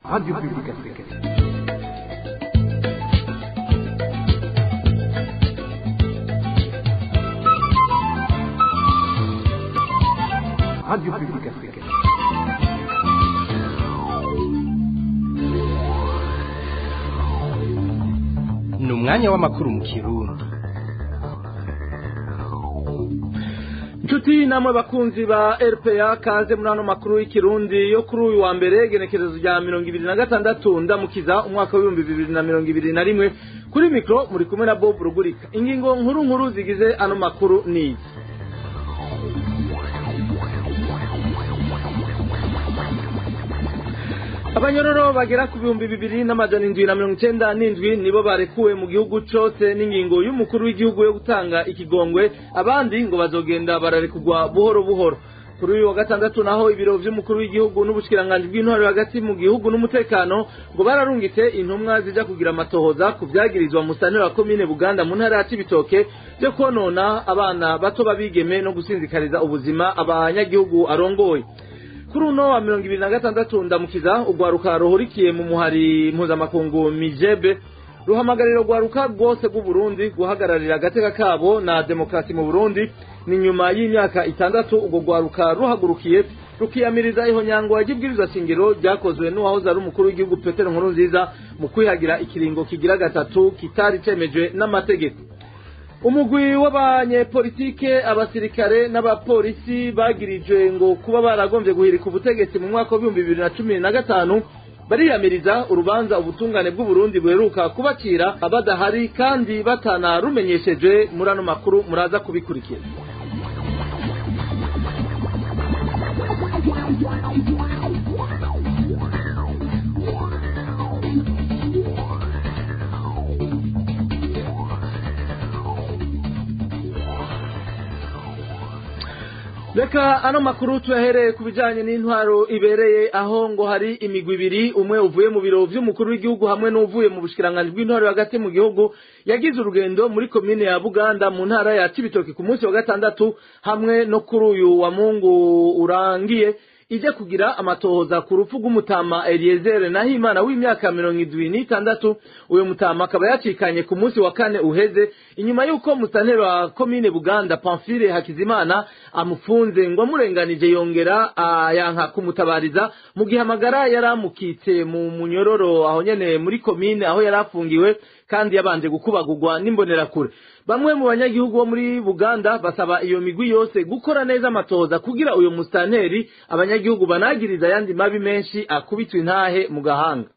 Radio Publique Africaine. Radio Publique Africaine. ni umwanya w'amakuru mu kirundi inshuti namwe bakunzi ba rpa kaze muri ano makuru y'ikirundi yo kuri uyu wa mbere genekerezo rya mirongo ibiri na gatandatu ndamukiza umwaka w'ibihumbi bibiri na mirongo ibiri na rimwe kuri mikoro muri kumwe na bob rugurika ingingo nkuru nkuru zigize ano makuru ni izi abanyororo bagera ku bihumbi bibiri n'amajana indwi na mirongo icenda n'indwi nibo barekuwe mu gihugu cose n'ingingo y'umukuru w'igihugu yo gutanga ikigongwe abandi ngo bazogenda bararekugwa buhoro buhoro kuri uyu wa gatandatu naho ibiro vy'umukuru w'igihugu n'ubushikiranganji bw'intwaro hagati mu gihugu n'umutekano ngo bararungitse intumwa zija kugira amatohoza ku vyagirizwa mu sanira wa komine buganda mu ntara ya cibitoke vyo konona abana bato babigeme no gusinzikariza ubuzima abanyagihugu arongoye kuri uno wa mirongo ibiri na gatandatu ndamukiza urwaruka ruhurikiye mu muhari mpuzamakungu mijebe ruhamagarira urwaruka rwose rw'uburundi guhagararira agateka kabo na demokarasi mu burundi ni nyuma y'imyaka itandatu urwo rwaruka ruhagurukiye rukiyamiriza ihonyangwa ry'ibwirizwa shingiro ryakozwe n'uwahoze ari umukuru w'igihugu petero nkuru nziza mu kwihagira ikiringo kigira gatatu kitari cemejwe n'amategeko umugwi w'abanyepolitike abasirikare n'abapolisi bagirijwe ngo kuba baragombye guhirika ubutegetsi mu mwaka w'ibihumbi bibiri na cumi na gatanu bariyamiriza urubanza ubutungane bw'uburundi buheruka kubacira badahari kandi batanarumenyeshejwe muri ano makuru muraza kubikurikira reka ano makuru tuyahereye ku bijanye n'intwaro ibereye aho ngo hari imigwi ibiri umwe uvuye mu biro vy'umukuru w'igihugu hamwe n'uvuye mu bushikiranganji bw'intwaro hagati mu gihugu yagize urugendo muri komine ya buganda mu ntara ya cibitoki ku munsi wa gatandatu hamwe no kuri uyu wa mungu urangiye ije kugira amatohoza ku rupfu rw'umutama Eliezer Nahimana w'imyaka mirongo indwi n'itandatu uyu mutama akaba yacikanye ku munsi wa kane uheze inyuma y'uko musantero wa komine Buganda Pamphile Hakizimana amufunze ngo amurenganije yongera yanka kumutabariza mu gihe amagara yari amukitse mu munyororo aho nyene muri komine aho yari afungiwe kandi yabanje gukubagurwa n'imbonerakure bamwe mu banyagihugu bo muri Buganda basaba iyo migwi yose gukora neza amatohoza kugira uyu musitanteri abanyagihugu banagiriza ayandi mabi menshi akubitwa intahe mu gahanga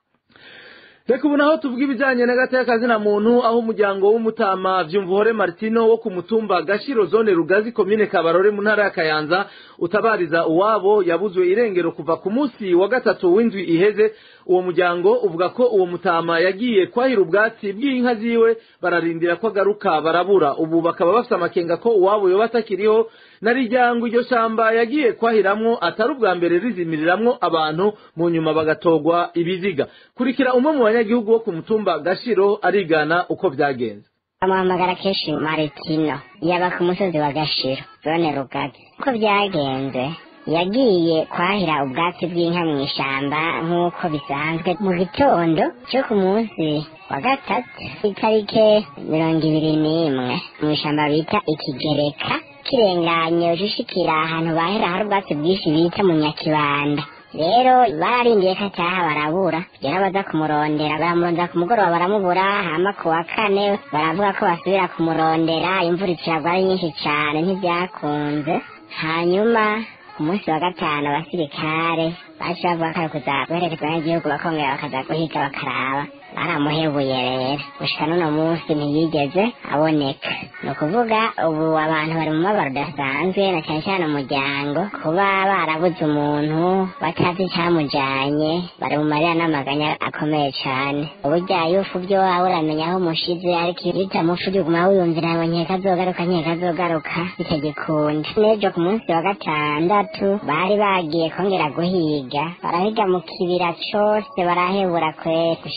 reka ubu naho tuvuga ibijyanye n'agateka na muntu aho umuryango w'umutama vyumvuhore martino wo ku mutumba gashiro zone rugazi komine kabarore mu ntara ya kayanza utabariza uwabo yabuzwe irengero kuva ku munsi wa gatatu w'indwi iheze uwo muryango uvuga ko uwo mutama yagiye kwahira ubwatsi bw'inka ziwe bararindira ko agaruka barabura ubu bakaba bafite amakenga ko uwabo yoba atakiriho na rijyango iryo shamba yagiye kwahiramwo atari ubwa mbere rizimiriramwo abantu mu nyuma bagatogwa ibiziga kurikira umwe mu banyagihugu wo ku mutumba gashiro arigana uko byagenze amuhamagara kenshi maritino yaba ku musozi wa gashiro zone rugazi uko byagenze yagiye kwahira ubwatsi bw'inka mu ishyamba nk'uko bisanzwe mu gitondo cyo ku munsi wa gatatu itarike mirongo ibiri n'imwe mu ishyamba bita ikigereka kirenganye ushishikira ahantu bahera hari ubwatsi bwinshi bita mu nyakibanda rero bararindiye ko ataha barabura rero baza kumurondera baramurondera ku mugoroba baramubura hama ku wa kane baravuga ko basubira kumurondera imvura iciragwa ari nyinshi cyane ntibyakunze hanyuma ku munsi wa gatanu abasirikare baje bavuga ko ari kuza guherekeza abanyagihugu bakongera bakaza guhiga bakaraba baramuhebuye rero gushika n'uno munsi ntiyigeze aboneka ni ukuvuga ubu abantu bari mu mabaro udasanzwe na cyane cyane umuryango kuba barabuze umuntu batazi icyamujanye bari mu marira n'amaganya akomeye cyane uburya yufu byo waba uramenya aho umushize ariko iyo utamufu uguma wiyumvira ngo nkeka azogaruka nkeka azogaruka bitagikunda n'ejo ku munsi wa gatandatu bari bagiye kongera guhiga barahiga mu kibira cose barahebura kwe gushika n'ubu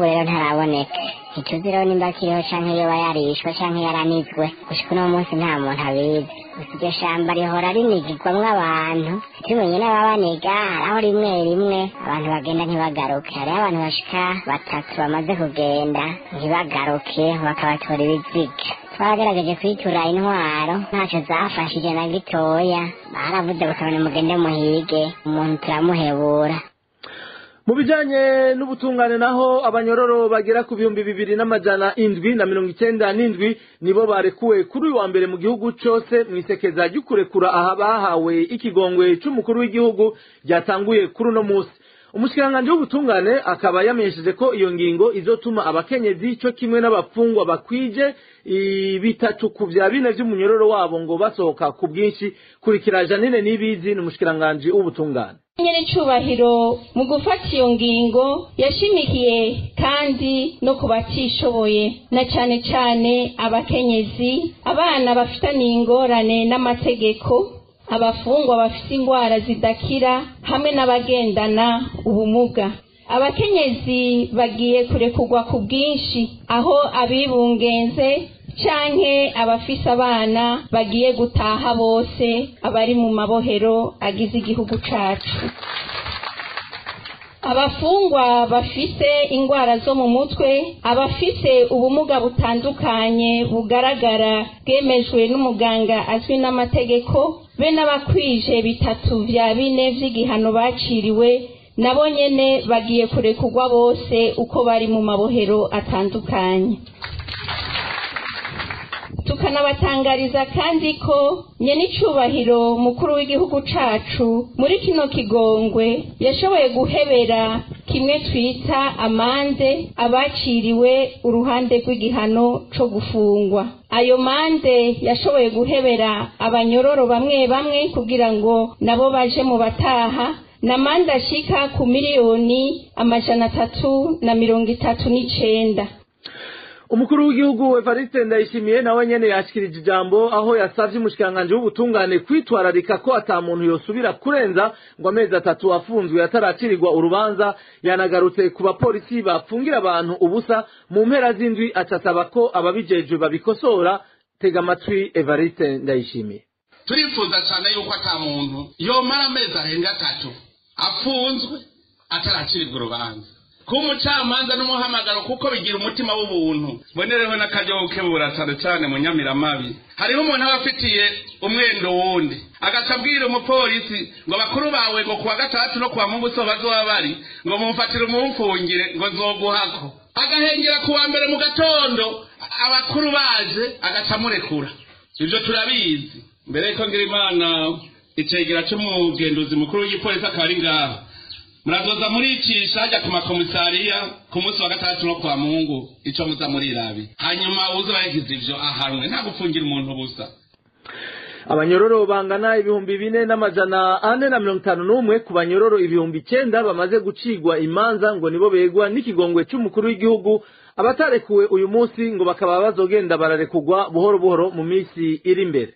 n'ubu rero ntaraboneka ntituzi rero nimba akiriho canke yoba yarishwe canke yaranizwe gushika uno munsi nta muntu abizi gusa iryo shamba rihora rinigirwamwo abantu tumenye n'ababaniga haraho rimwe rimwe abantu bagenda ntibagaruke hariho abantu bashika batatu bamaze kugenda ntibagaruke bakabatora ibiziga twagerageje kwitura intwaro ntacyo zafashije na gitoya baravuze bakabona mugende muhige umuntu turamuhebura mu bijanye n'ubutungane naho abanyororo bagera ku bihumbi bibiri n'amajana indwi na mirongo icenda n'indwi nibo barekuwe kuri uyu wa mbere mu gihugu cose mw'isekeza ry'ukurekura aha bahawe ikigongwe c'umukuru w'igihugu ryatanguye kuri uno musi umushikiranganji w'ubutungane akaba yamenyesheje ko iyo ngingo izotuma abakenyezi co kimwe n'abapfungwa bakwije ibitatuku vya bine vy'umunyororo wabo ngo basohoka ku bwinshi kurikira janine n'ibizi ni umushikiranganji w'ubutungane nyiricubahiro mu gufata iyo ngingo yashimikiye kandi no ku batishoboye na cane cane abakenyezi abana bafitaniye ingorane n'amategeko abafungwa bafite indwara zidakira hamwe n'abagendana ubumuga abakenyezi bagiye kurekurwa ku bwinshi aho abibungenze canke abafise abana bagiye gutaha bose abari mu mabohero agize igihugu cacu abafungwa bafise indwara zo mu mutwe abafise ubumuga butandukanye bugaragara bwemejwe n'umuganga azwi n'amategeko be n'abakwije bitatu vya bine vy'igihano baciriwe nabo nyene bagiye kurekurwa bose uko bari mu mabohero atandukanye tukanabatangariza kandi ko nyenicubahiro mukuru w'igihugu cacu muri kino kigongwe yashoboye guhebera kimwe twita amande abaciriwe uruhande rw'igihano co gufungwa ayo mande yashoboye guhebera abanyororo bamwe bamwe kugira ngo nabo baje mu bataha na mande ashika ku miliyoni amajana atatu na mirongo itatu n'icenda umukuru w'igihugu evariste ndayishimiye nawe nyene yashikirije ijambo aho yasavye umushikiranganji w'ubutungane kwitwararika ko ata muntu yosubira kurenza ngo amezi atatu afunzwe ataracirirwa urubanza yanagarutse ku bapolisi bafungira abantu ubusa mu mpera z'indwi acasaba ko ababijejwe babikosora tega amatwi evariste ndayishimiye turifuza cyane yuko ata muntu yomara amezi arenga atatu afunzwe ataracirirwa urubanza kuba umucamanza n'umuhamagaro kuko bigira umutima w'ubuntu mbonereho n'akaryo gukebura cyane cyane mu nyamiramabi hariho umuntu aba afitiye umwendo wundi agaca abwira umupolisi ngo bakuru bawe ngo kuwa gatandatu no kuwa mungu so bazoba bari ngo mumfatire umumfungire ngo nzoguhako agahengera kuwa mbere mu gatondo abakuru baje agaca amurekura ibyo turabizi mbere yuko ngira imana icegera cy'umugenduzi mukuru w'igipolisi akaba ari ngaha murazoza muricisha hajya ku makomisariya ku munsi wa gatandatu no kwa mungu ico muza murirabi hanyuma uza yagize ivyo ahanwe nta gufungira umuntu busa abanyororo bangana ibihumbi bine n'amajana ane na mirongo itanu n'umwe ku banyororo ibihumbi icenda bamaze gucigwa imanza ngo nibo begwa n'ikigongwe c'umukuru w'igihugu abatarekuwe uyu munsi ngo bakaba bazogenda bararekugwa buhoro buhoro mu minsi iri imbere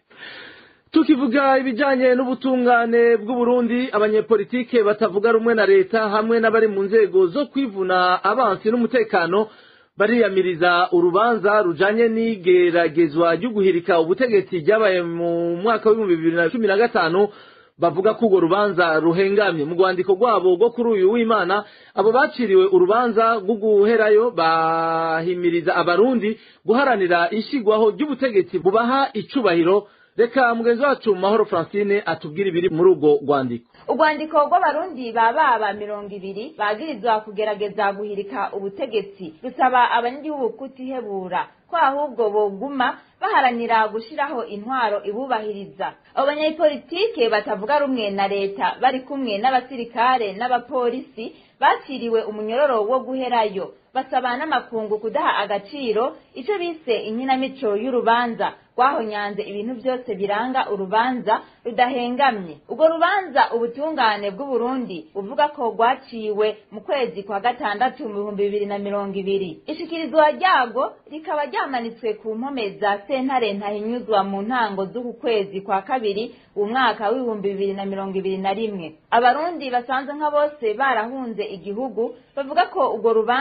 tukivuga ibijanye n'ubutungane bw'uburundi abanyepolitike batavuga rumwe na leta hamwe n'abari mu nzego zo kwivuna abansi n'umutekano bariyamiriza urubanza rujanye n'igeragezwa ryo guhirika ubutegetsi ryabaye mu mwaka w'ibihumbi bibiri na cumi na gatanu bavuga ko urwo rubanza ruhengamye mu rwandiko rwabo rwo kuri uyu w'imana abo baciriwe urubanza rwo guherayo bahimiriza abarundi guharanira ishigwaho ry'ubutegetsi bubaha icubahiro reka mugenzi wacu mahoro francine atubwire ibiri muri urwo rwandiko urwandiko rw'abarundi baba mirongo ibiri bagirizwa kugerageza guhirika ubutegetsi rusaba abanyagihugu kutihebura ko ahubwo boguma baharanira gushiraho intwaro ibubahiriza abo banyapolitike batavuga rumwe na leta bari kumwe n'abasirikare n'abapolisi bakiriwe umunyororo wo guherayo basaba n'amakungu kudaha agaciro ico bise inkinamico y'urubanza rwahonyanze ibintu byose biranga urubanza rudahengamye urwo rubanza ubutungane bw'uburundi buvuga ko rwaciwe mu kwezi kwa gatandatu mu bihumbi bibiri na mirongo ibiri ishikirizwa ryago rikaba ryamanitswe ku mpome za sentare ntahinyuzwa mu ntango z'uku kwezi kwa kabiri umwaka w'ibihumbi bibiri na mirongo ibiri na rimwe abarundi basanzwe nka bose barahunze igihugu bavuga ko urwo rubanza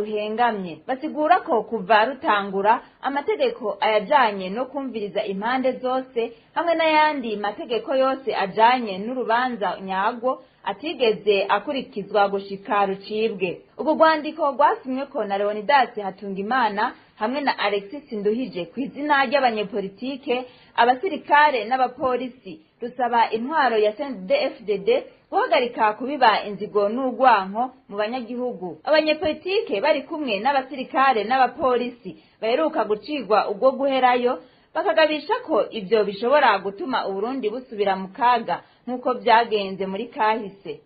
buhengamye basigura ko kuva rutangura amategeko ayajanye no kumviriza impande zose hamwe n'ayandi mategeko yose ajanye n'urubanza nyagwo atigeze akurikizwa gushika rucibwe ubwo rwandiko rwasimweko na leonidas hatungimana hamwe na alexis nduhije ku izina ry'abanyepolitike abasirikare n'abapolisi rusaba intwaro ya cndfdd guhagarika kubiba inzigo n'urwanko mu banyagihugu abanyepolitike bari kumwe n'abasirikare n'abapolisi baheruka gucirwa ubwo guherayo bakagabisha ko ibyo bishobora gutuma uburundi busubira mu kaga nk'uko byagenze muri kahise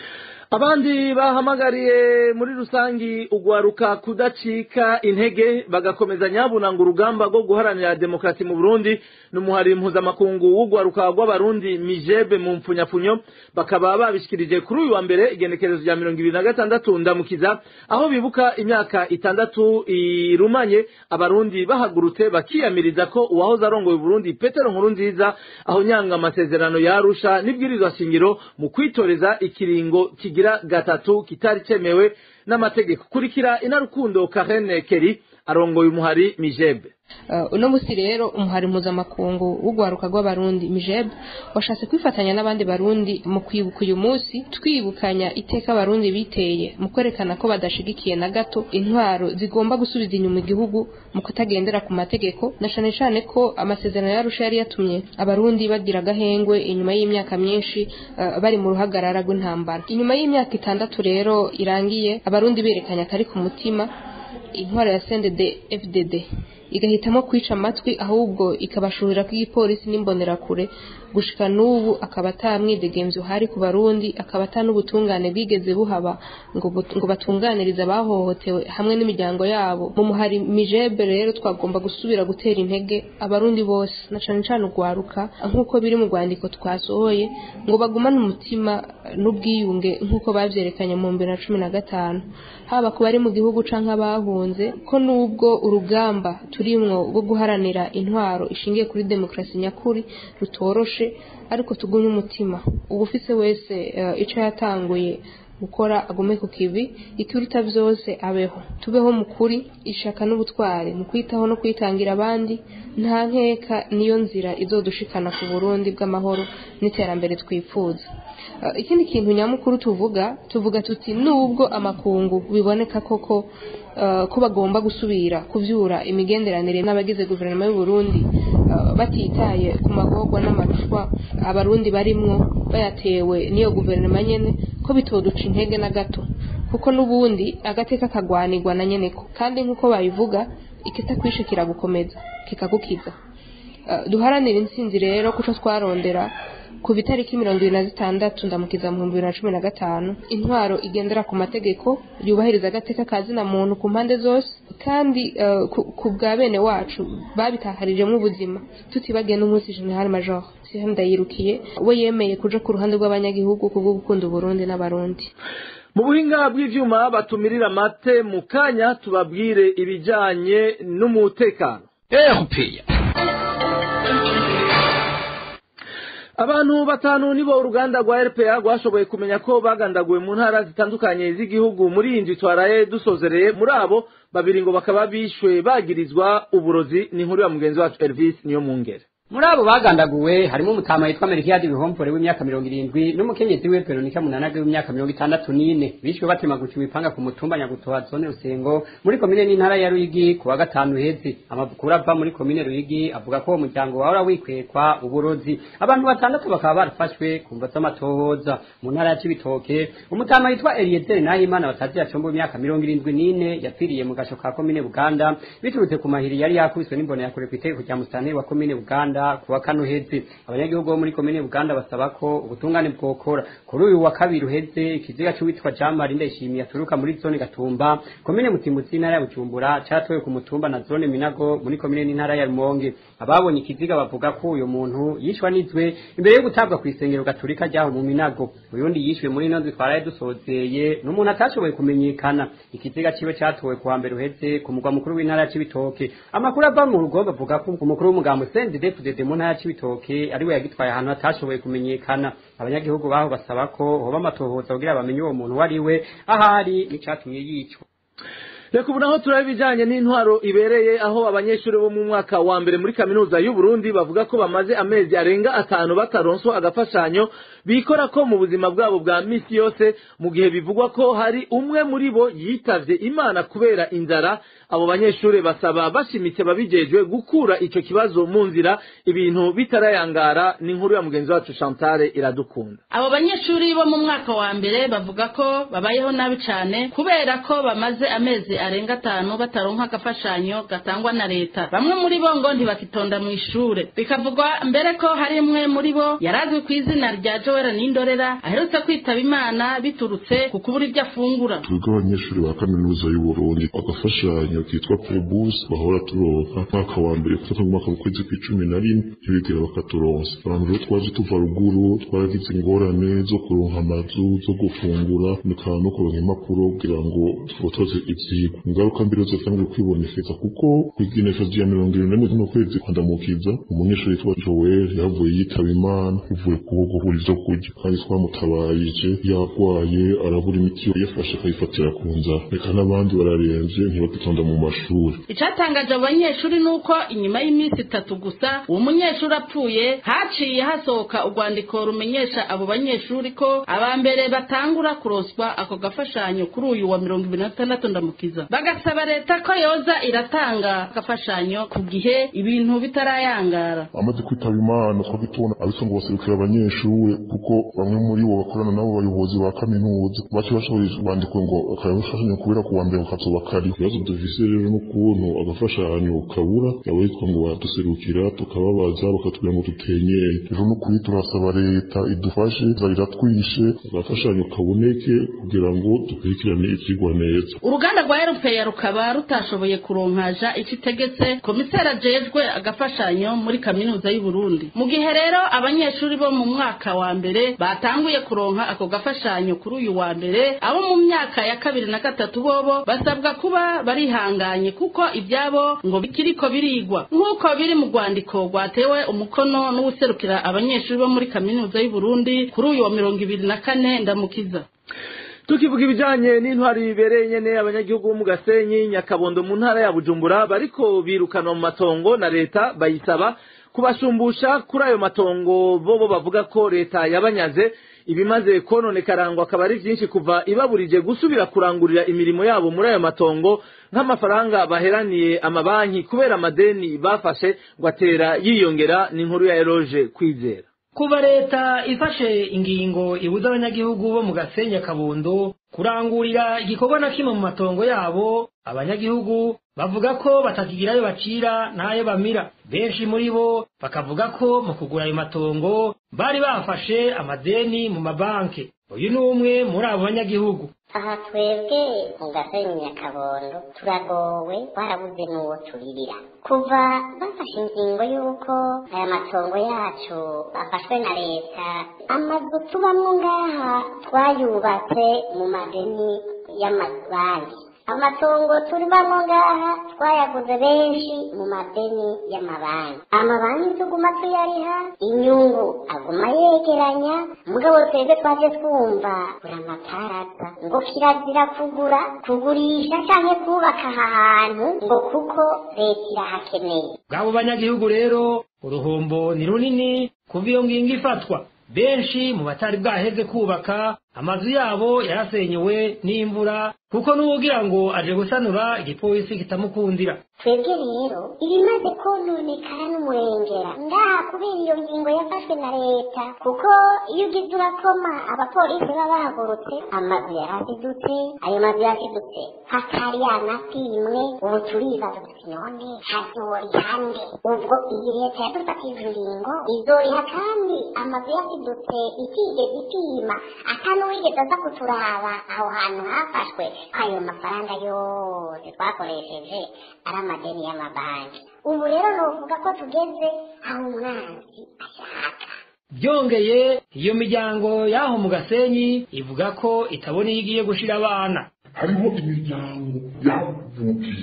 abandi bahamagariye muri rusangi ugwaruka kudacika intege bagakomeza nyabunanga urugamba rwo guharanira demokarasi mu burundi n'umuhari mpuzamakungu w'ugwaruka rw'abarundi mijebe mu mpfunyapfunyo bakaba babishikirije kuri uyu wa mbere igenekerezo rya mirongo ibiri na gatandatu ndamukiza aho bibuka imyaka itandatu irumanye abarundi bahagurutse bakiyamiriza ko uwahoze arongoye uburundi petero nkuru nziza aho nyanga amasezerano yarusha n'ibwirizwa shingiro mu kwitoreza ikiringo kigira gatatu kitari cemewe n'amategeko kurikira inarukundo Karen Keri arongoye umuhari mijebe uno musi rero umuhari mpuzamakungu w'ugwaruka rw'abarundi mijeb washatse kwifatanya n'abandi barundi mu kwibuka uyu munsi twibukanya iteka abarundi biteye mu kwerekana ko badashigikiye na gato intwaro zigomba gusubiza inyuma igihugu mu kutagendera ku mategeko na cane cane ko amasezerano yarusha yari yatumye abarundi bagira agahengwe inyuma y'imyaka myinshi uh, bari mu ruhagarara rw'intambara inyuma y'imyaka itandatu rero irangiye abarundi berekanye akari ku mutima intwaro ya CNDD FDD igahitamo kwica amatwi ahubwo ikabashurira ko igipolisi n'imbonerakure gushika n'ubu akaba atamwidegemvye uhari ku barundi akaba ata n'ubutungane bwigeze buhaba ngo, ngo batunganirize abahohotewe hamwe n'imiryango yabo mu muhari mijebe rero twagomba gusubira gutera intege abarundi bose na cane cane ugwaruka nk'uko biri mu rwandiko twasohoye ngo bagumane umutima n'ubwiyunge nk'uko bavyerekanye mu bibiri na cumi na gatanu haba ku bari mu gihugu canke abahunze ko n'ubwo urugamba turimwo rwo guharanira intwaro ishingiye kuri demokarasi nyakuri rutoroshe ariko tugumye umutima ubufise wese uh, ico yatanguye gukora agume ku kivi ikiruta vyose abeho tubeho mu kuri ishaka n'ubutware mu kwitaho no kwitangira abandi nta nkeka niyo nzira izodushikana ku burundi bw'amahoro n'iterambere twifuza uh, ikindi kintu nyamukuru tuvuga tuvuga tuti nubwo amakungu biboneka koko uh, ko bagomba gusubira kuvyura imigenderanire n'abagize guverinoma y'u Burundi uh, batitaye ku magorwa n'amarushwa abarundi barimwo bayatewe n'iyo guverinoma nyene ko bitoduca intege na gato kuko n'ubundi agateka kagwanirwa na nyeneko kandi nk'uko babivuga ikitakwishe kiragukomeza kikagukiza uh, duharanira intsinzi rero kuco twarondera ku bitariki mirongo ibiri na zitandatu ndamukiza mu bihumbi bibiri na cumi na gatanu intwaro igendera ku mategeko yubahiriza agateka ka zina muntu ku mpande zose kandi uh, ku bwa bene wacu babitakarijemo ubuzima tutibagiye n'umunsi general major Sylvain Ndayirukiye we yemeye kuja ku ruhande rw'abanyagihugu kubwo gukunda Uburundi n'abarundi mu buhinga bw'ivyuma batumirira amate mu kanya tubabwire ibijanye n'umutekano erupeya abantu batanu nibo uruganda rwa rpa rwashoboye kumenya ko bagandaguwe mu ntara zitandukanye z'igihugu muri iyi nzu twaraye dusozereye muri abo babiri ngo bakaba bishwe bagirizwa uburozi ni inkuru ya mugenzi wacu elvis niyo mu ngere muri abo bagandaguwe harimo umutama yitwa merikiyadi bihompore w'imyaka mirongo irindwi n'umukenyezi we veronika munanage w'imyaka mirongo itandatu n'ine bishwe batemaguciwe ipanga ku mutumba nyagutoha zone rusengo muri komine n'intara ya ruyigi ku wa gatanu hezi amakuru ava muri komine ruyigi avuga ko uwo muryango wahora wikwekwa uburozi abantu batandatu bakaba barafashwe ku mva z'amatohoza mu ntara ya cibitoke umutama yitwa eliyezeri nahimana batazi yacomba w'imyaka mirongo irindwi n'ine yapfiriye mu gasho ka komine buganda biturutse ku mahiri yari yakubiswe n'imbona yakure ku itegeko rya musitanteri wa komine buganda kuwa kano heze abanyagihugu bo muri komine Buganda basaba ko ubutungane bwokora kuri uyu wa kabiri uheze ikiziga cy'uwitwa Jean Marie Ndayishimiye aturuka muri zone Gatumba komine Mutimutsi intara ya Bujumbura cyatowe ku mutumba na zone Minago muri komine n'intara ya Rumonge ababonye ikiziga bavuga ko uyu muntu yishwa nizwe imbere yo gutabwa ku isengero gaturika ryaho mu Minago uyundi yishwe muri ino nzu twaraye dusozeye n'umuntu atashoboye kumenyekana ikiziga ciwe cyatowe kuwa mbere uheze ku mugwa mukuru w'intara ya Cibitoke amakuru ava mu rugo bavuga ko umukuru w'umugambo CNDD-FDD mu ntara ya Cibitoke ari we yagitwaye ahantu hatashoboye kumenyekana abanyagihugu baho basaba ko hoba amatohoza kugira bamenye uwo muntu wari we ahari n'icatumye yicwa reka ubu naho turaba ibijyanye n'intwaro ibereye aho abanyeshuri bo mu mwaka wa mbere muri kaminuza y'u Burundi bavuga ko bamaze amezi arenga atanu bataronswa agafashanyo bikora ko mu buzima bwabo bwa misi yose mu gihe bivugwa ko hari umwe muri bo yitavye imana kubera inzara abo banyeshuri basaba bashimitse babijejwe gukura ico kibazo mu nzira ibintu bitarayangara ni inkuru ya mugenzi wacu Chantal iradukunda abo banyeshuri bo mu mwaka wa mbere bavuga ko babayeho nabi cyane kubera ko bamaze amezi arenga atanu bataronka agafashanyo gatangwa na leta bamwe muri bo ngo ntibakitonda mu ishure bikavugwa mbere ko hari umwe muri bo yarazwi ku izina rya Joel Nindorera aherutse kwitaba Imana biturutse ku kubura ibyo afungura twebwe abanyeshuri ba kaminuza y'u Burundi agafashanyo kitwa Prebus bahora turonka mwaka wa mbere kutoka mu mwaka w'ukwezi kw'icumi na rimwe ntibigera bakaturonsa abantu rero twaje tuva ruguru twaragize ingorane zo kuronka amazu zo gufungura bikaba no kuronka impapuro kugira ngo twotoze ivyigwa ingaruka mbere zatangiye kwibonekeza kuko kw'igenekerezo rya mirongo irindwi n'imwe z'uno kwezi kwandamukiza umunyeshuri yitwa Joel yavuye yitaba Imana bivuye kubwo kubura ivyo kurya kandi twamutabarije yarwaye arabura imiti yafashe akayifatira ku nzara reka n'abandi bararemvye ntibagitonda mu mashuri icatangaje abo banyeshuri nuko inyuma y'iminsi itatu gusa uwo munyeshuri apfuye haciye hasohoka urwandiko rumenyesha abo banyeshuri ko aba mbere batangura kuroswa ako gafashanyo kuri uyu wa mirongo ibiri na gatandatu ndamukiza bagasaba leta ko yoza iratanga agafashanyo ku gihe ibintu bitarayangara amaze kwitaba imana twari tubona abitwa ngo baserukira abanyeshuri kuko bamwe muri bo bakorana n'abo bayobozi ba kaminuza bace bashoboye bandiko ngo akabafashanyo kubera ku wa mbere kazoba kari ibibazo dufise rero n'ukuntu agafashanyo kabura yaba yitwa ngo baduserukira tukababaza bakatubwira ngo dutenyeye rero n'ukuri turasaba leta idufashe zarira twishe agafashanyo kaboneke kugira ngo dukurikirane ivyigwa neza uruganda rwa erupeya rukaba rutashoboye kuronkaja ico itegetse komiseri ajejwe agafashanyo muri kaminuza y'u Burundi mu gihe rero abanyeshuri bo mu mwaka wa mbere batanguye kuronka ako gafashanyo kuri uyu wa mbere abo mu myaka ya kabiri na gatatu bobo basabwa kuba barihanganye kuko ibyabo ngo bikiriko birigwa nk'uko biri mu rwandiko rwatewe umukono n'uwuserukira abanyeshuri bo muri kaminuza y'u Burundi kuri uyu wa mirongo ibiri na kane ndamukiza tukivuga ibijanye n'intwari bibereye nyene abanyagihugu bo mu gasenyi nyakabondo mu ntara ya bujumbura bariko birukanwa mu matongo na leta bayisaba kubashumbusha kuri ayo matongo bobo bavuga ko leta yabanyaze ibimaze kononekara ngo akaba ari vyinshi kuva ibaburije gusubira kurangurira imirimo yabo muri ayo matongo nk'amafaranga baheraniye amabanki kubera amadeni bafashe ngo atera yiyongera n'inkuru ya eroge kwizera kuva leta ifashe ingingo ibuza abanyagihugu bo mu gasenya kabondo kurangurira igikorwa na kimwe mu matongo yabo abanyagihugu bavuga ko batakigira ayo bacira n'ayo bamira benshi muri bo bakavuga ko mu kugura ayo matongo bari bafashe amadeni mu mabanki uyu ni umwe muri abo banyagihugu aha twebwe mu gasenyi nyakabondo turagowe twarabuze n'uwo turirira kuva bafashe ingingo y'uko aya matongo yacu afashwe na leta amazu tubamwo ngaha twayubatse mu madeni y'amabanki amatongo turibamwo ngaha twayaguze benshi mu madeni y'amabanki amabanki tuguma tuyariha inyungu aguma yegeranya mugabo twebwe twaje twumva buri amataraza ngo kirazira kugura kugurisha canke kubaka aha hantu ngo kuko leta irahakeneye bw'abo banyagihugu rero uruhombo ni runini kuva iyo ngingo ifatwa benshi mu batari bwaheze kubaka amazu yabo yarasenyewe n'imvura kuko n'uwugira ngo aje gusanura igipolisi kitamukundira twebwe rero ibimaze kononekara n'umurengera ngaha kubera iyo ngingo yafashwe na leta kuko iyo ugize urakoma abapolisi baba bahagurutse amazu yarazidutse ayo mazu yazidutse hatari yanapimwe ubu turibaza tuti none hazoriha nde ubwo iyi leta yadufatiye ingingo izoriha kandi amazu yazidutse itigeze ipima atanuwigeze aza kuturaba aho hantu hafashwe ayo mafaranga yose twakoresheje ari amadeni y'amabanki ubu rero novuga ko tugeze aho umwanzi ashaka byongeye iyo miryango y'aho mu gasenyi ivuga ko itabona iyo igiye gushira abana hariho imiryango yavukiye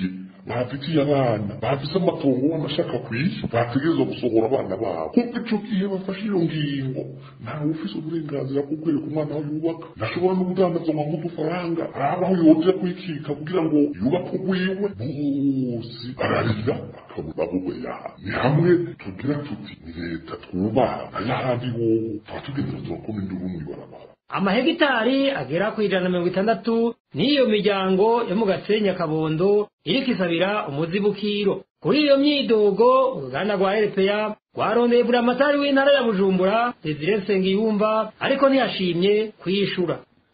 bafitiye abana bafise amatongo bamashaka kwisha bategerezwa gusohora abana babo kuko ico gihe bafashe iyo ngingo ntawe ufise uburenganzira bwo kwereka umwana aho yubaka ntashobora no kudandaza ngo nk'udufaranga araba aho yoja kwikika kugira ngo yubake urwiwe bose bararira bakabura bubeya ni hamwe tugira tuti ni leta twubaha ayahandi wowe tuba tugenda turakoma induru mw'ibarabara amahegitari agera ku ijana na mirongo itandatu n'iyo miryango yo mu gasenyi kabondo iriko isabira umuzibukiro kuri iyo myidogo uruganda rwa rpa rwarondeye buramatari w'intara ya bujumbura desire nsengiyumva ariko ntiyashimye kuyishura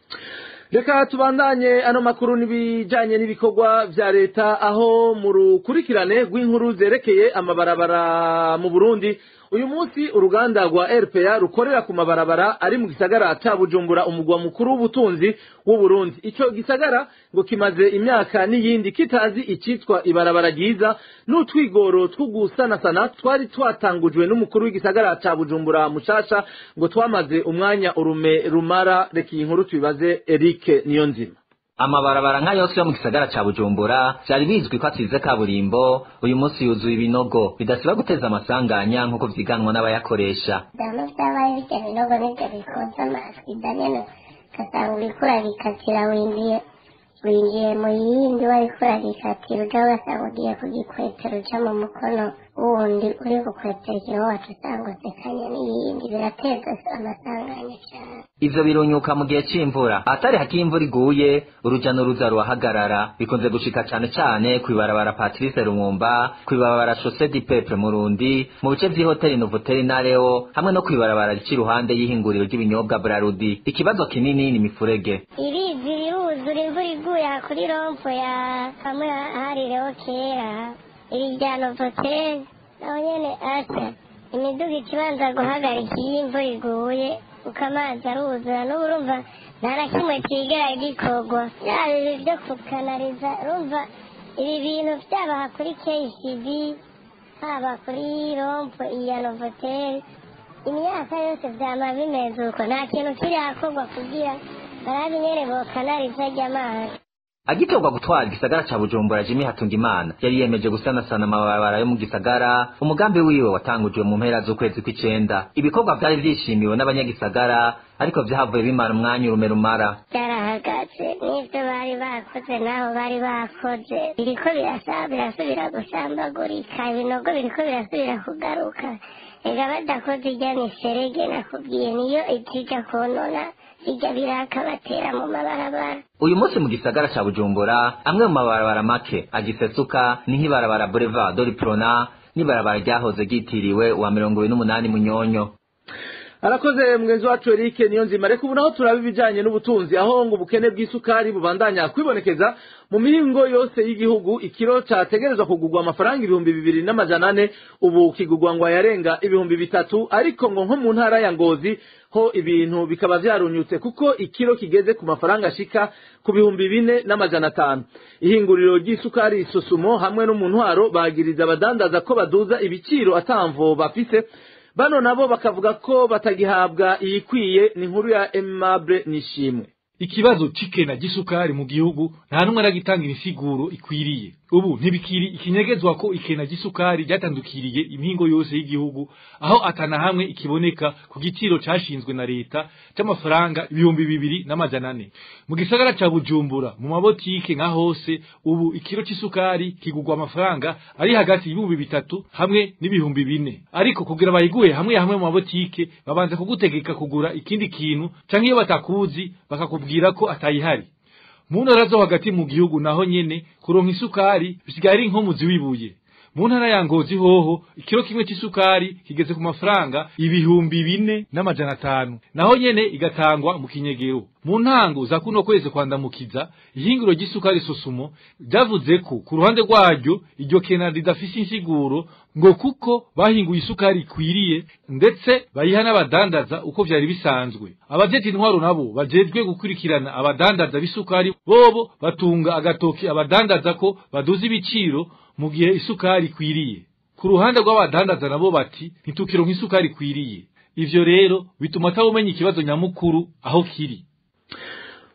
reka tubandanye ano makuru n'ibijanye n'ibikorwa vya leta aho mu rukurikirane rw'inkuru zerekeye amabarabara mu burundi uyu munsi uruganda rwa rpa rukorera ku mabarabara ari mu gisagara ca bujumbura umugwa mukuru w'ubutunzi w'uburundi ico gisagara ngo kimaze imyaka n'iyindi kitazi icitwa ibarabara ryiza n'utwigoro two gusanasana twari twatangujwe n'umukuru w'igisagara ca bujumbura mushasha ngo twamaze umwanya urume rumara reka iyi nkuru tubibaze erike niyo nzima amabarabara nka yose yo mu gisagara ca bujumbura vyari bizwi ko asize kaburimbo uyu munsi yuzuye ibinogo bidasiba guteza amasanganya nk'uko vyiganwa n'abayakoresha dama vyabaye birya binogo nivyo bikoza amasida nyene ugasanga uriko urabikatira winjiye winjiye mu yindi wariko urabikatira uja ugasanga ugiye kugikwetera uja mu mukono wundi uri gukwetera ikintu wacu usanga usekanye n'iyindi birateza amasanganya cane ivyo birunyuka mu gihe c'imvura ahatari haki imvura iguye uruja n'uruza ruhagarara bikunze gushika cane cane kw'ibarabara patrice rumumba kw'ibarabara chaussée du peuple murundi mu bice vy'ihoteli novotel nareo hamwe no kw'ibarabara rica iruhande y'ihinguriro ry'ibinyobwa brarudi ikibazo kinini ni imifurege ibizi biruzura imvura iguye aha kuri rompo ya hamwe harireho kera iri rya novotel naho nyene asa imiduga ikibanza guhagarika iyo imvura iguye uko amazi aruzura n'ubu urumva nta na kimwe kigera gikorwa yaba ibi byo kukanariza urumva ibi bintu byabaha kuri kcb haba kuri rompo iya novoteri imyaka yose byama bimeze uko nta kintu kiri hakorwa kugira barabe nyene bokanariza ry'amazi agitorwa gutwara igisagara ca bujumbura jimi hatungimana yari yemeje gusanasana amabarabara yo mu gisagara umugambi wiwe watangujwe mu mpera z'ukwezi kw'icenda ibikorwa vyari vyishimiwe n'abanyagisagara ariko vyahavuye bimara umwanya urume rumara byarahagaze n'ibyo bari bakoze naho bari bakoze biriko birasa birasubira gusambagurika ibinogo biriko birasubira kugaruka ega badakoze irya miserege nakubwiye niyo ikija konona bijya biraka batera mu mabarabara uyu munsi mu gisagara ca bujumbura amwe mu mabarabara make agisesuka ni nk'ibarabara boulevard doriprona n'ibarabara ryahoze ryitiriwe wa mirongo ibiri n'umunani munyonyo arakoze mwenzi wacu Eric niyo nzima reka ubu naho turaba ibijanye n'ubutunzi aho ngo ubukene bw'isukari bubandanya kwibonekeza mu mihingo yose y'igihugu ikiro categerezwa kugurwa amafaranga ibihumbi bibiri n'amajana ane ubu kigurwa ngo yarenga ibihumbi bitatu ariko ngo nko mu ntara ya ngozi ho ibintu bikaba vyarunyutse kuko ikiro kigeze ku mafaranga ashika ku bihumbi bine n'amajana atanu ihinguriro ry'isukari susumo hamwe no mu ntwaro bagiriza abadandaza ko baduza ibiciro atamvo bafise bano nabo bakavuga ko batagihabwa iyikwiye ni inkuru ya Aimable Nishimwe ikibazo c'ikena gisukari mu gihugu nta numwe aragitanga imisiguro ikwiriye ubu ntibikiri ikinyegezwa ko ikena gisukari ryatandukiriye impingo yose y'igihugu aho atana hamwe ikiboneka ku giciro cashinzwe na leta c'amafaranga ibihumbi bibiri n'amajana ane mu gisagara ca bujumbura mu mabotike nka hose ubu ikiro c'isukari kigurwa amafaranga ari hagati y'ibihumbi bitatu hamwe n'ibihumbi bine ariko kugira bayiguhe hamwe hamwe mu mabotike babanza kugutegeka kugura ikindi kintu canke iyo batakuzi bakakubwira ko atayihari mu ntara zo hagati mu gihugu naho nyene kuronka isukari bisigaye ari nk'umuzi w'ibuye mu ntara ya ngozi hoho ikiro kimwe c'isukari kigeze ku mafaranga ibihumbi bine n'amajana atanu naho nyene igatangwa mu kinyegero mu ntango za kuno kwezi kwandamukiza ihingiro ry'isukari sosumo ryavuze ko ku ruhande rwaryo iryo kena ridafise insiguro ngo kuko bahinguye isukari ikwiriye ndetse bayiha n'abadandaza uko vyari bisanzwe abajejwe intwaro nabo bajejwe gukurikirana abadandaza b'isukari bobo batunga agatoki abadandaza ko baduza ibiciro mu gihe isukari ikwiriye ku ruhande rw'abadandaza nabo bati ntitukironka isukari ikwiriye ivyo rero bituma atawumenya ikibazo nyamukuru aho kiri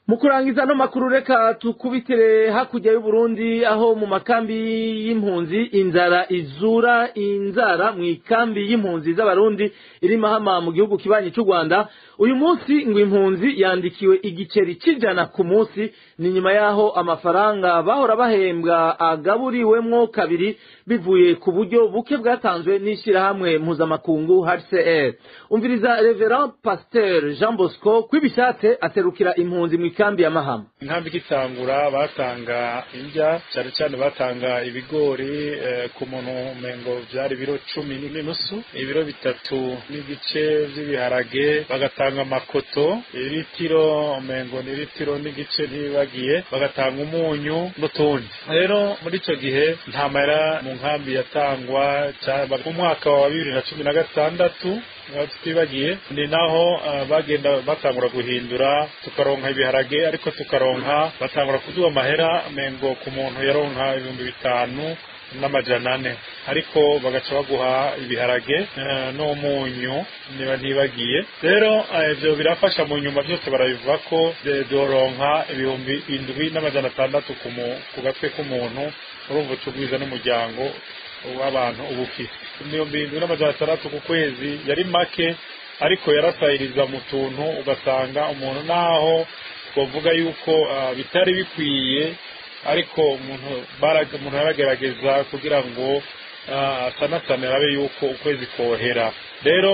mu kurangiza no makuru reka tukubitire hakurya y'uburundi aho mu makambi y'impunzi inzara izura inzara mu ikambi y'impunzi z'abarundi iri mahama mu gihugu kibanyi cy'u rwanda uyu munsi ngo impunzi yandikiwe igiceri cy'ijana ku munsi ni nyuma y'aho amafaranga bahora bahembwa agaburiwemwo kabiri bivuye ku buryo buke bwatanzwe n'ishyirahamwe mpuzamakungu hcr umviriza reverend pasteur jean bosco kwibishatse aserukira impunzi mu ikambi ya mahama inkambi ikitangura batanga indya cyane cyane batanga ibigori eh, ku muntu umengo byari ibiro cumi n'inusu ibiro bitatu n'igice by'ibiharage bagatanga amakoto iritiro umengo ni iritiro n'igice ntibibagiye bagatanga umunyu n'utundi rero muri icyo gihe nta mahera mu nkambi yatangwa mu mwaka wa bibiri na cumi na gatandatu tutibagiye ni naho uh, bagenda batangura guhindura tukaronka ibiharage ariko tukaronka batangura kuduha amahera mengo ku muntu yaronka ibihumbi bitanu n'amajana ane ariko bagaca baguha ibiharage uh, n'umunyu niba ntibagiye rero ibyo uh, birafasha mu nyuma byose barabivuga ko doronka ibihumbi indwi n'amajana atandatu ku gatwe k'umuntu urumva ucugwiza n'umuryango w'abantu uba ufite ibihumbi birindwi n'amajana atandatu ku kwezi yari make ariko yarasahiriza mu tuntu ugasanga umuntu naho twavuga yuko bitari bikwiye ariko umuntu umuntu yaragerageza kugira ngo asanasane arabe yuko ukwezi kohera rero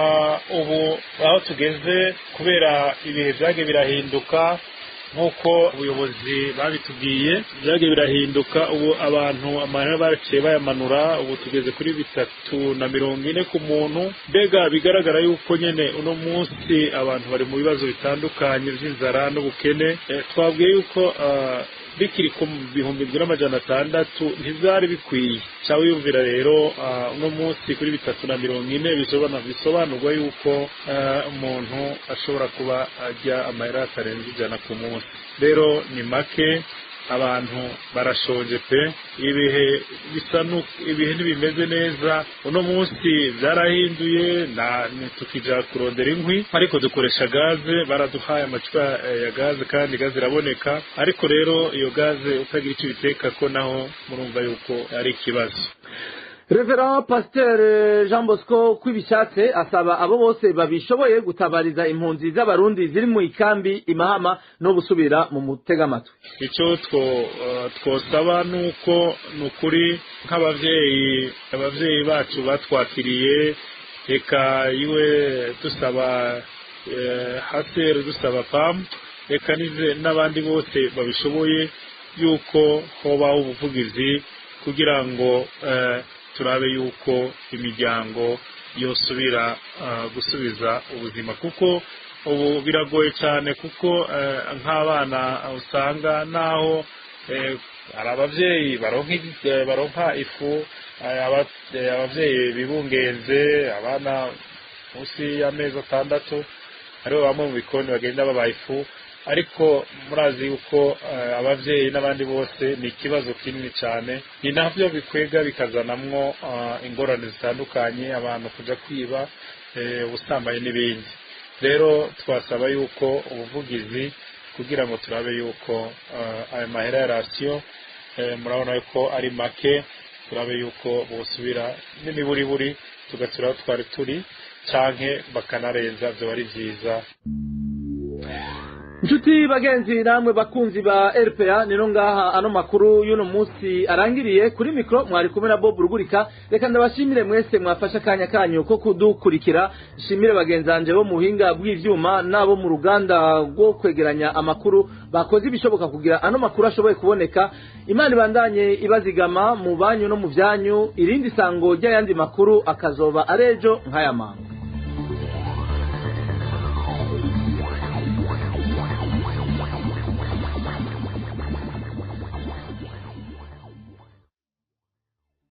ubu aho tugeze kubera ibihe byagiye birahinduka nk'uko ubuyobozi babitubwiye byagiye birahinduka ubu abantu amahera baciye bayamanura ubu tugeze kuri bitatu na mirongo ine ku muntu mbega bigaragara yuko nyine uno munsi abantu bari mu bibazo bitandukanye by'inzara n'ubukene twabwiye yuko bikiri ku bihumbi bibiri n'amajana atandatu ntibyari bikwiye cyangwa wiyumvira rero uno munsi kuri bitatu na mirongo ine bisobanurwa yuko umuntu ashobora kuba ajya amahera atarenze ijana ku munsi rero ni make abantu barashonje pe ibihe bisa ibihe ntibimeze neza uno munsi byarahinduye tukija kurondera inkwi ariko dukoresha gaze baraduhaye amacupa ya gaze kandi gaze iraboneka ariko rero iyo gaze utagira icyo ubiteka ko naho murumva yuko ari ikibazo Reverend Pasteur Jean Bosco kwibishatse asaba abo bose babishoboye gutabariza impunzi z'abarundi ziri mu ikambi imahama no gusubira mu mutega amatwi icyo twosaba ni uko ni ukuri nk'ababyeyi ababyeyi bacu batwakiriye reka iwe dusaba haseri dusaba pamu reka n'abandi bose babishoboye yuko hobaho ubuvugizi kugira ngo turabe yuko imiryango yosubira gusubiza ubuzima kuko ubu biragoye cyane kuko nk'abana usanga naho hari ababyeyi baronka ifu ababyeyi bibungenze abana munsi y'amezi atandatu aribo bamwe mu bikoni bagenda babaha ifu ariko murazi yuko ababyeyi n'abandi bose ni ikibazo kinini cyane ni nabyo bikwega bikazanamwo ingorane zitandukanye abantu kujya kwiba ubusambanyi n'ibindi rero twasaba yuko ubuvugizi kugira ngo turabe yuko aya mahera ya rasiyo murabona yuko ari make turabe yuko busubira n'imiburiburi tugatura aho twari turi cyangwa bakanarenza byaba ari byiza inshuti bagenzi namwe bakunzi ba rpa nino ngaha ano makuru y'uno munsi arangiriye kuri mikoro mwari kumwe na bob rugurika reka ndabashimire mwese mwafashe akanya kanyu ko kudukurikira nshimire bagenzi banjye bo mu buhinga bw'ibyuma n'abo mu ruganda rwo kwegeranya amakuru bakoze ibishoboka kugira ano makuru ashoboye kuboneka imana ibandanye ibazigama mu banyu no mu byanyu irindi sango ry'ayandi makuru akazoba ari ejo nk'aya manga